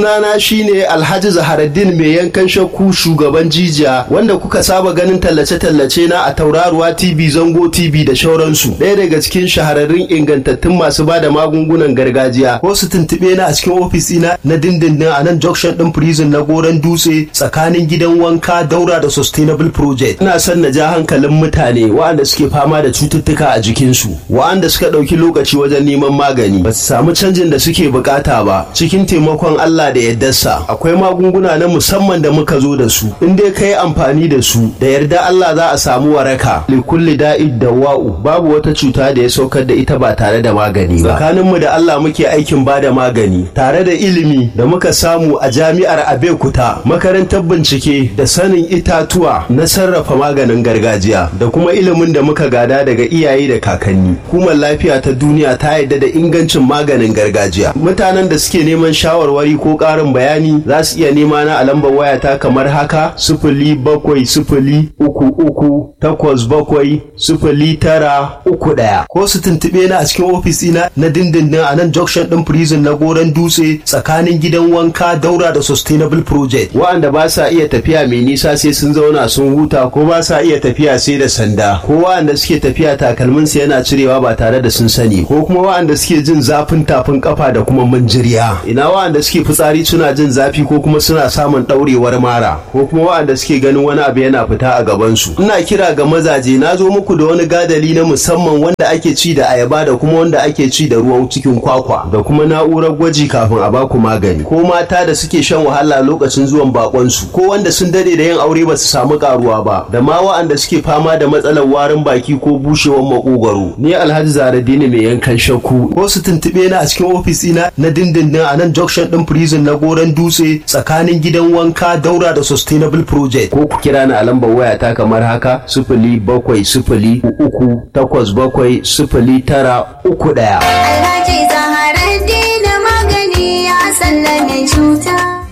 Sunana shine Alhaji Zaharaddin mai yankan shakku shugaban jijiya wanda kuka saba ganin tallace-tallace na a Tauraruwa TV, Zango TV da shauransu. Ɗaya daga cikin shahararrun ingantattun masu bada magungunan gargajiya. Ko su tuntuɓe na a cikin ofis ina na dindindin a nan junction ɗin prison na Goron Dutse tsakanin gidan wanka Daura da Sustainable Project. Ina son na ja hankalin mutane waɗanda suke fama da cututtuka a jikinsu, waɗanda suka ɗauki lokaci wajen neman magani, ba su samu canjin da suke bukata ba. Cikin taimakon Allah da yardarsa akwai magunguna na musamman da muka zo da su in dai ka yi amfani da su da yarda Allah za a samu waraka likulli da'id da wa'u babu wata cuta da ya saukar da ita ba tare da magani ba tsakaninmu da Allah muke aikin ba da magani tare da ilimi da muka samu a jami'ar Abeokuta makarantar bincike da sanin itatuwa na sarrafa maganin gargajiya da kuma ilimin da muka gada daga iyaye da kakanni hukumar lafiya ta duniya ta yarda da ingancin maganin gargajiya mutanen da suke neman shawarwari ko ƙarin bayani za su iya nema na a lambar wayata kamar haka sifili bakwai sifili uku uku takwas bakwai sifili tara uku ɗaya ko su tuntuɓe na a cikin ofis ina na dindindin a nan junction ɗin prison na goron dutse tsakanin gidan wanka daura da sustainable project wa'anda ba sa iya tafiya mai nisa sai sun zauna sun huta ko ba sa iya tafiya sai da sanda ko wa'anda suke tafiya takalminsu yana cirewa ba tare da sun sani ko kuma wa'anda suke jin zafin tafin kafa da kuma manjiriya ina wa'anda suke fitsari suna jin zafi ko kuma suna samun ɗaurewar mara ko kuma waɗanda suke ganin wani abu yana fita a gabansu ina kira ga mazaje na zo muku da wani gadali na musamman wanda ake ci da ayaba da kuma wanda ake ci da ruwan cikin kwakwa da kuma na'urar gwaji kafin a baku magani ko mata da suke shan wahala lokacin zuwan bakonsu ko wanda sun dade da yin aure ba su samu karuwa ba da ma waɗanda suke fama da matsalar warin baki ko bushewar makogwaro ni alhaji zaradini mai yankan shakku ko su tuntuɓe na a cikin ofis ina na dindindin a nan junction ɗin prison na goron dutse tsakanin gidan wanka daura da sustainable project ko ku kira ni a lambar waya ta kamar haka sifili bakwai sifili uku takwas bakwai sifili tara uku ɗaya. Alhaji Zaharaddin magani ya sallame cuta.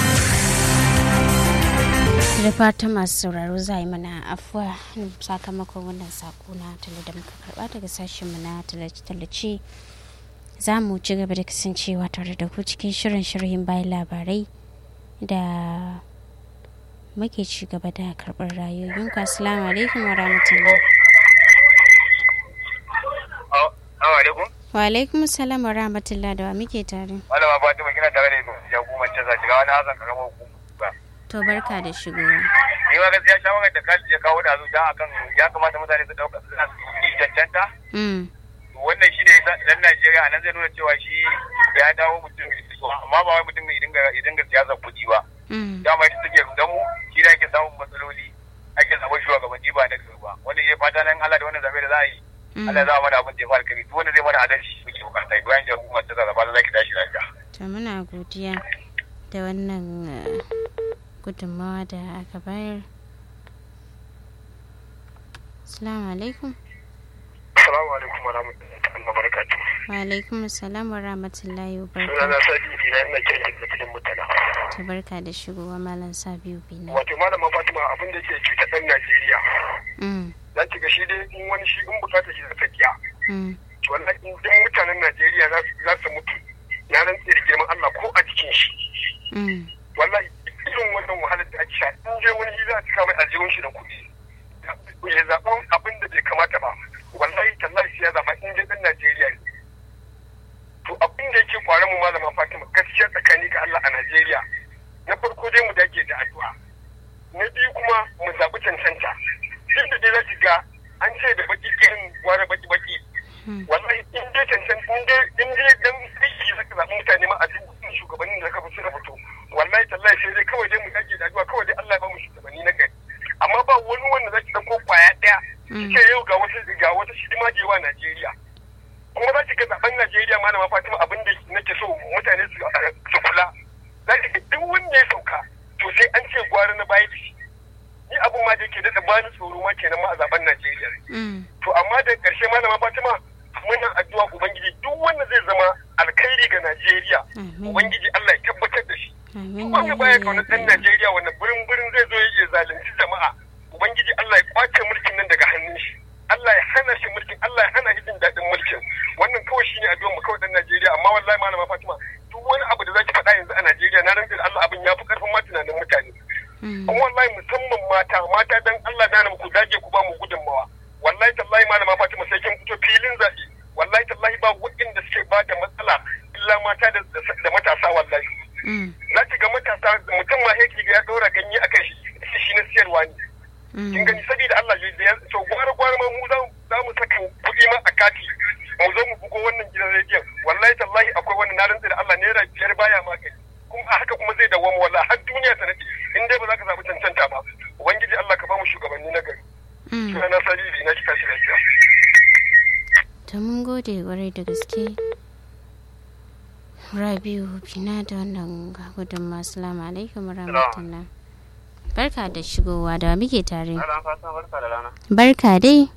da fata masu sauraro za yi mana afuwa sakamakon wannan sako na tale da muka karba daga sashenmu na tallace-tallace za mu ci gaba da kasancewa tare da ku cikin shirin shirhin bayan labarai da muke ci gaba da karɓar rayoyin ku assalamu alaikum wa rahmatullah wa alaikum salam wa rahmatullah da wa muke tare malama fatima kina tare da jagoman ta shiga wani hazan karamar hukuma to barka da shigowa ni ma gaskiya shawarar da kaji ya kawo da zuciya akan ya kamata mutane su dauka su yi cancanta wannan shi ne dan Najeriya nan zai nuna cewa shi ya dawo mutum amma ba wai mutum ya dinga siyasar kuɗi ba dama ita take rudan mu shi da ake samun matsaloli ake zaɓar shugabanni ba na gari ba wanda ya fata nan Allah da wannan zaɓe da za a yi Allah za a mana abin da ya fara kari duk wanda zai mana adalci muke bukata bayan da hukumar ta zaba za ki tashi lafiya. to muna godiya da wannan gudunmawa da aka bayar assalamu alaikum assalamu alaikum wa rahmatullahi wa barakatuh wa alaikum assalam wa rahmatullahi wa sunana barakatuh sadi bina ina kiran da cikin mutala ta barka da shigowa malam sabiu bina wato malama fatima abin da ke cuta dan najeriya Mm, za ki ga shi dai in wani shi in bukata shi zata biya mm, wallahi in duk mutanen najeriya za su- za su mutu na rantse da girman allah ko a jikin shi mm, wallahi irin wannan wahalar da ake sha in je wani za a cika mai aljihun shi da kuɗi ya zaɓi abin da bai kamata ba wallahi tallahi sai ya zaɓa in je ɗan najeriya ne to abin da yake kware mu malama fatima gaskiya tsakani ga allah a najeriya na farko dai mu dage da addu'a na biyu kuma mu zaɓi cancanta duk da dai za ki ga an ce da baki irin ware baki baki Hmm. wallahi in dai cancanta in dai in dai dan aiki zaka zaɓi mutane ma a duk shugabannin da ka fi suka fito wallahi tallahi sai dai kawai dai mu dage da addu'a kawai dai Allah ya ba mu shugabanni na gari amma ba wani wanda zaki dauko kwaya daya Mm. ce yau ga wata ga wata shidima da yawa Najeriya kuma za ki ga zaben Najeriya malama Fatima abin da nake so mutane su su kula za ki ga duk wanda ya sauka to sai an ce gwara na baya da shi ni abun ma da yake daɗa bani tsoro ma kenan ma a zaben Najeriya mm, to amma da ƙarshe malama Fatima muna addu'a ubangiji duk wanda zai zama alkhairi ga Najeriya Amin. ubangiji Allah ya tabbatar da shi amin wanda ya baya rabbi kaunar ya ɗan rabbi. Najeriya wanda birin birin zai zo ya zalunci jama'a ubangiji Allah ya kwace mulkin nan daga hannun shi Allah ya hana shi mulkin Allah ya hana shi jin daɗin mulkin wannan kawai shine addu'ar mu kawai ɗan Najeriya amma wallahi malama Fatima duk wani abu da zaki faɗa yanzu a Najeriya na na rantsa da Allah abin ya fi karfin ma tunanin mutane kuma wallahi musamman mata mata dan Allah da ku dage ku ba mu gudunmawa wallahi tallahi malama Fatima sai kin fito filin zaɓe wallahi tallahi ba waɗanda suke ba da matsala illa mata da matasa wallahi za ki ga matasa mutum ma yake ya ɗora ganye a kan shi shi na siyarwa ne kin gani saboda Allah ya to gwara gwara ma mu za mu saka kuɗi ma a kati mu zo mu bugo wannan gidan rediyon wallahi tallahi akwai wani na rantsa da Allah naira biyar baya magani kuma a haka kuma zai dawwama wallahi har duniya ta nade in dai ba za ka zaɓi cancanta ba ubangiji Allah ka ba mu shugabanni na gari suna na sariri na kika shi lafiya ta mun gode kwarai da gaske rabiu bina da wannan gudun masu lama alaikum rahmatullah barka da shigowa da muke tare barka dai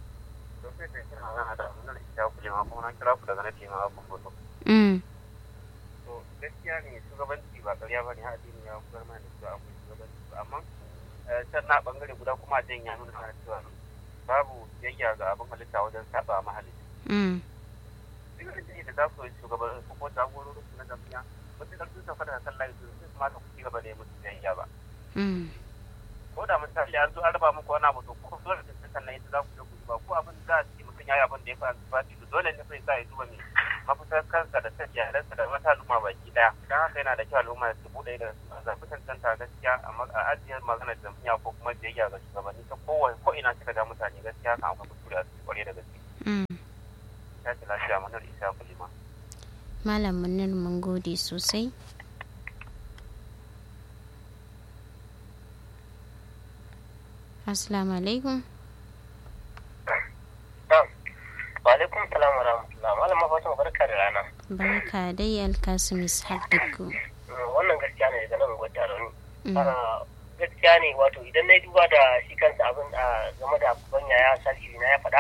Mm. gaskiya ne shugabanci ba ƙarya ba ne haɗin ya kuwar mana da cewa akwai shugabanci ba amma can na ɓangare guda kuma jan ya nuna mana cewa babu biyayya ga abin halitta wajen saba mahalitta. Duk da da za su yi shugaban su ko jagororin su na jami'a wasu da sun tafi da kan layi su su ma da ku gaba da ya musu biyayya ba. Ko da misali an zo an raba muku wani abu to ko dole da sun kan yadda za ku je ku ba ko abin za a ce mutum ya yi abin da ya fi antibati to dole ne sai sa ya duba mai mafitar kansa da ta iyalansa da wata al'umma baki daya don haka yana da kyau al'umma su buɗe da zafi tantanta gaskiya a ajiyar maganar jam'iyya ko kuma biyayya ga shugabanni ta kowane ko ina suka ga mutane gaskiya kan akwai kuskure a cikin kwarai da gaske. Ya ce lafiya manar isa kulima. Malam Munir mun gode sosai. Assalamu alaikum. Wa alaikum salam wa rahmatullah. Malama Fatima barka da rana. Barka dai Alkasim Ishaq Dukku. Wannan gaskiya ne daga nan gwada rauni. Gaskiya ne wato idan na duba da shi kansa abin game da babban yaya salihu na ya faɗa.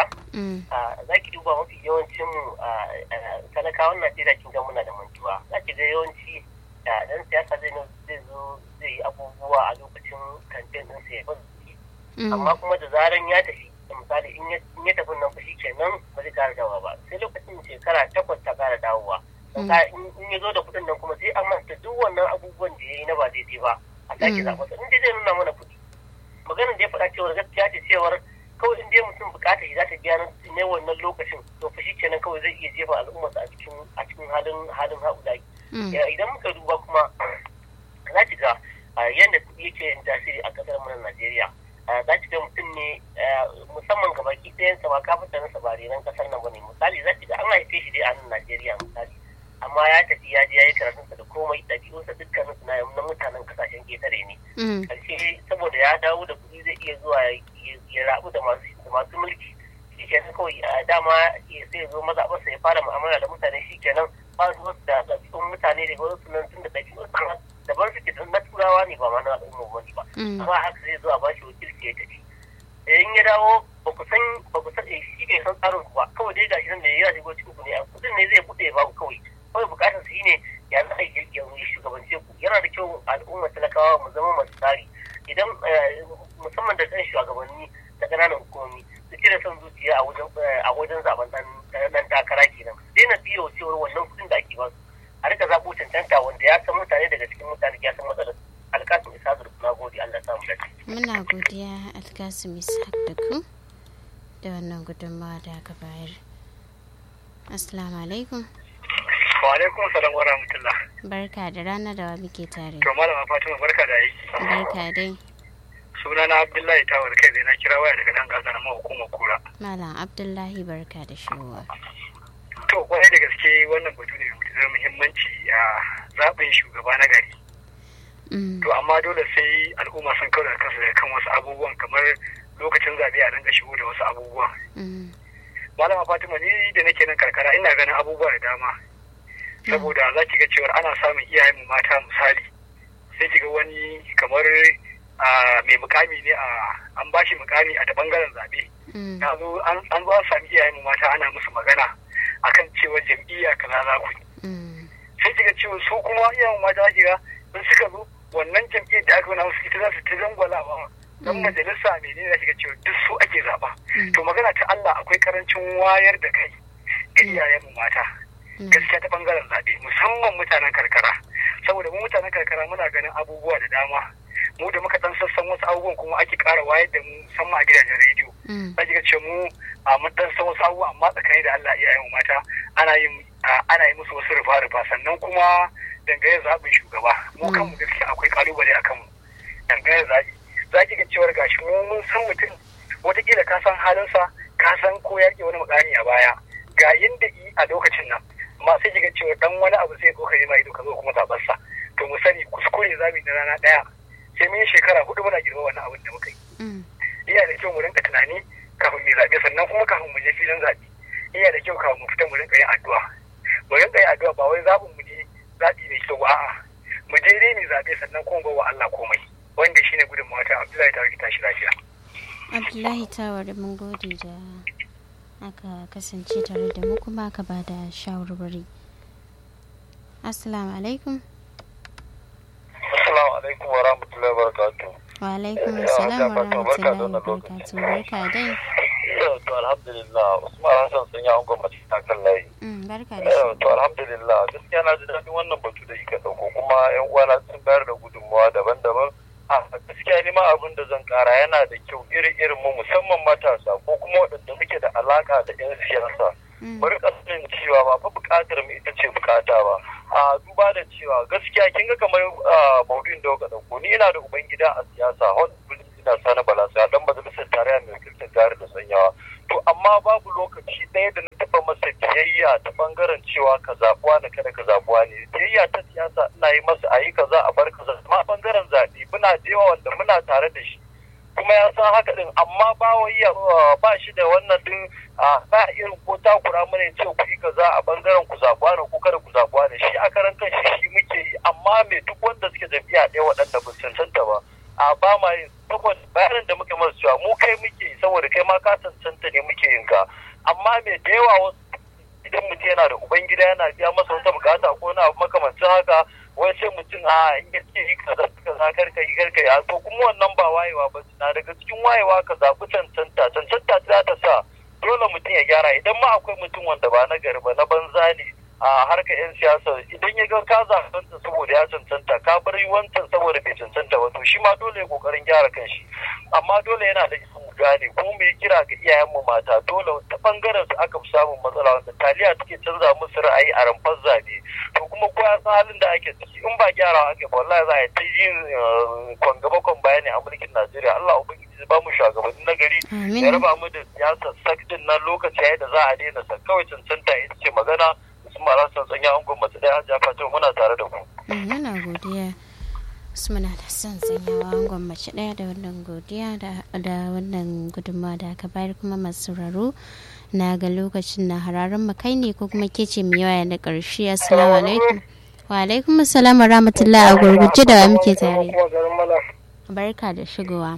Za ki duba mafi yawancin mu talakawan Najeriya kin ga muna da mantuwa. Za ki ga yawanci dan siyasa zai zo zai yi abubuwa a lokacin kamfen ɗinsa ya amma kuma da zaran ya tafi misali in ya tafi nan shi kenan ba zai kara dawowa ba sai lokacin shekara takwas ta kara dawowa in ya zo da kuɗin nan kuma sai an manta duk wannan abubuwan da ya yi na ba daidai ba a sake zaɓa in dai zai nuna mana kuɗi maganar da ya faɗa cewar gaskiya ce cewar kawai in dai mutum bukatar shi za ta biya ne wannan lokacin to fa shi kenan kawai zai iya jefa al'ummarsa a cikin a cikin halin halin haɗulaki idan muka duba kuma za ki ga yadda kuɗi yake yin tasiri a ƙasar mu na Najeriya za ki ga mutum ne musamman ga baki ɗayan sa ba kafin nasa ba renon ƙasar nan bane misali za ki ga an haife shi dai a nan Najeriya misali amma ya tafi ya je ya yi karatunsa da komai ɗabi'unsa dukkanin su na mutanen kasashen ƙetare ne karshe saboda ya dawo da kuɗi zai iya zuwa ya rabu da masu mulki shi kenan kawai dama sai zo mazaɓarsa ya fara mu'amala da mutane shi kenan ba su wasu da ɗabi'un mutane da wasu nan tun da ɗabi'un daban suke na turawa ne ba ma na al'umma wani ba amma haka zai zo a ba shi wakilci ya tafi in ya dawo ba ku san ba ku san shi bai san tsarin ku ba kawai dai gashi nan da ya shigo cikin ku ne kudin ne zai buɗe ba ku kawai kawai bukatar su ne ya za a yi ya shugabance ku yana da kyau al'umma talakawa mu zama masu tsari idan musamman da kan shugabanni da ƙananan hukumomi su cire son zuciya a wajen zaben dan takara kenan daina biyo cewar wannan kudin da ake ba su a rika zaɓo cancanta wanda ya san mutane daga cikin mutane ya san matsalar alkasim isa da na gode Allah ya samu dace. Muna godiya alkasim isa da ku da wannan gudunmawa da aka bayar. Assalamu alaikum. Wa alaikum salam wa rahmatullah. Barka da rana da wa muke tare. To malama Fatima barka da aiki. Barka dai. Suna na Abdullahi Tawar kai zai na kira waya daga nan gasa na hukumar kura. Malam Abdullahi barka da shigowa. To kwarai da gaske wannan batu ne da muhimmanci a zaɓin shugaba na gari. To amma dole sai al'umma sun kawo da kansu da kan wasu abubuwan kamar lokacin zaɓe a rinka shigo da wasu abubuwan. Malama Fatima ni da nake nan karkara ina ganin abubuwa da dama. Saboda za ki ga cewar ana samun iyayen mu mata misali sai ki ga wani kamar mai mukami ne a an ba shi mukami a ta bangaren zaɓe. An zo an sami iyayen mu mata ana musu magana akan cewa jam'iyya kaza za ku sai kiga cewa su kuma iyayen mata kiga in suka zo wannan jam'iyyar da aka nuna musu ita za su ta zangwalawa dan majalisa menene da kiga cewa duk su ake zaba to magana ta Allah akwai karancin wayar da kai ga iyayen mu mata gaskiya ta bangaren zaɓe musamman mutanen karkara saboda mu mutanen karkara muna ganin abubuwa da dama mu da muka dan sassan wasu abubuwan kuma ake ƙara wayar da mu musamman a gidajen rediyo za ki ga ce mu a mun dan san wasu abubuwa amma tsakani da Allah iyayen mata ana yin ana yi musu wasu rufa-rufa sannan kuma dangane zaɓin shugaba mu kanmu gaskiya akwai kalubale a kanmu dangane zaɓi za ki ga cewar gashi mu mun san mutum wataƙila ka san halinsa ka san ko ya wani mukami a baya ga yadda yi a lokacin nan amma sai ki ga cewa dan wani abu sai ko kai ma ido ka zo kuma zaɓarsa to mu sani kuskure zamu na rana ɗaya sai mun yi shekara hudu muna girma wannan abin da muka yi iya da kyau mu rinka tunani kafin mu zaɓe sannan kuma kafin mu je filin zaɓe iya da kyau kafin mu fita mu rinka yin addu'a mu rinka yin addu'a ba wai zaɓin mu ne zaɓi mai kyau a'a mu je dai mu zaɓe sannan kuma wa Allah komai wanda shine gudun mata Abdullahi ta rikita shi lafiya Abdullahi Tawar mun gode da aka kasance tare da mu kuma aka ba da shawarwari Assalamu alaikum Assalamu alaikum wa rahmatullahi wa barakatuh Wa alaikum assalam wa rahmatullahi wa barakatuh barka dai to alhamdulillah Usman Hassan sun yi an gwamnati ta kan layi barka da shi to alhamdulillah gaskiya na ji daɗin wannan batu da kika ɗauko kuma yan uwana sun bayar da gudunmawa daban-daban a gaskiya ni ma abin da zan kara yana da kyau iri-irin mu musamman matasa ko kuma waɗanda muke da alaka da 'yan siyasa bari sanin cewa ba fa buƙatar mu ita ce buƙata ba a duba da cewa gaskiya kin ga kamar maudu'in da kuka ɗauko ni ina da ubangida a siyasa hon ina sani balasa dan majalisar tarayya mai wakiltar jihar da sanyawa to amma babu lokaci ɗaya da na taɓa masa biyayya ta ɓangaren cewa ka zaɓuwa ne kada ka zaɓuwa ne biyayya ta siyasa ina yi masa a yi kaza a bar kaza amma ɓangaren zaɓe muna jewa wanda muna tare da shi kuma ya san haka din amma ba wai ba shi da wannan din a ba irin ko takura mana ce ku yi kaza a bangaren ku zaɓuwa ne ko kada ku zaɓuwa ne shi a karan kan shi shi muke yi amma me duk wanda suke jam'iyya ɗaya waɗanda ba cancanta ba a ba ma yin saboda bayanin da muke masu cewa mu kai muke yi saboda kai ma ka cancanta ne muke yin ka amma me da yawa wasu idan mutum yana da ubangida yana biya masa wata bukata ko na abu makamancin haka wai sai mutum a in ya ce yi kaza kaza karka yi karka yi to kuma wannan ba wayewa ba na daga cikin wayewa ka zaɓi cancanta cancanta za ta sa dole mutum ya gyara idan ma akwai mutum wanda ba na gari ba na banza ne a harkar yan siyasa idan ya ga ka zaɓanta saboda ya cancanta ka bar wancan saboda bai cancanta ba to shi ma dole ya kokarin gyara kanshi amma dole yana da mu gane kuma mu yi kira ga iyayenmu mata dole ta bangaren su aka fi samun matsala wanda taliya take canza musu ra'ayi a ramfar zabe to kuma ko ya san halin da ake ciki in ba gyarawa ake ba wallahi za a yi ta yin kwan gaba kwan bayani a mulkin Najeriya Allah ubangiji ba mu shugabanni na gari ya raba mu da siyasar sakdin nan lokaci yayin da za a daina sa kawai cancanta ita ce magana Usman Hassan tsanya an gwamnati ɗaya Hajiya Fatima muna tare da ku. Muna godiya. Usman Hassan tsanyawa an gwamnati ɗaya da wannan godiya da wannan gudunmawa da aka bayar kuma masu sauraro na ga lokacin na hararen makai ne ko kuma ke ce mai yawa da ƙarshe assalamu alaikum wa alaikum assalam wa rahmatullah a gurguje da muke tare barka da shigowa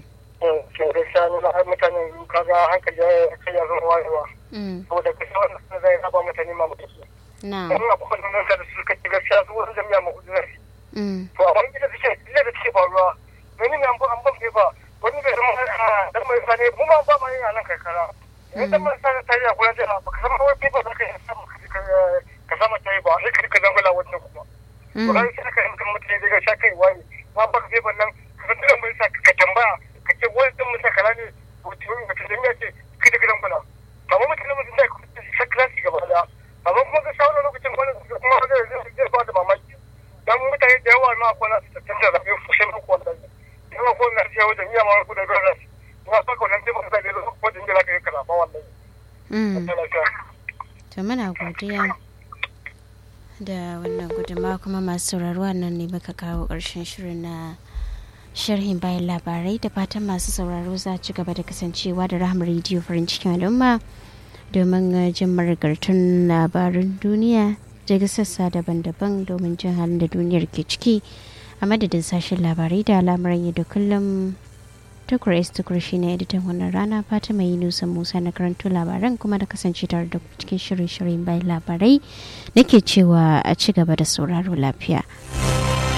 mutanen kaga hankali ya zama wayewa saboda kashe wannan zai raba mutane ma mutuki na wannan abubuwan nan da suka ci gaskiya su wasu jami'a ma hudu nasi to amma ita suke illa da suke faruwa wani mai an ban fefa wani bai zama dan mai sane mu ma ba ma yin nan karkara idan dan mai sane tare a kullum da ba ka san wani fefa za ka yi samu ka sama tayi ba sai ka zama la wannan kuma to kai sai ka yi mutane daga sha kai wani ma ba ka fefa nan ka san dan mai sa ka tambaya ka ce wani dan mai sa kala ne wata jami'a ce kai da gidan kula amma mutane mutum da sa klasi gaba da amma kuma ga shawarar lokacin wani kuma zai zai ba da mamaki dan mutane da yawa ma kwana su tattanta da yin fushin uku wannan yawa ko na ce wajen iya ma ku da gara kuma saka wannan sai ba sai da ko da inda ka kala ba wannan to muna godiya da wannan gudunmawa kuma masu sauraro nan ne muka kawo ƙarshen shirin na sharhin bayan labarai da fatan masu sauraro za ci gaba da kasancewa da rahama rediyo farin cikin al'umma domin jin marigartun labarin duniya daga sassa daban-daban domin jin halin da duniyar ke ciki a madadin sashen labarai da al'amuran yau da kullum tukur s tukur shi ne editan wannan rana fatima yi nusan musa na karanto labaran kuma da kasance tare da cikin shirin shirin bayan labarai nake cewa a ci gaba da sauraro lafiya.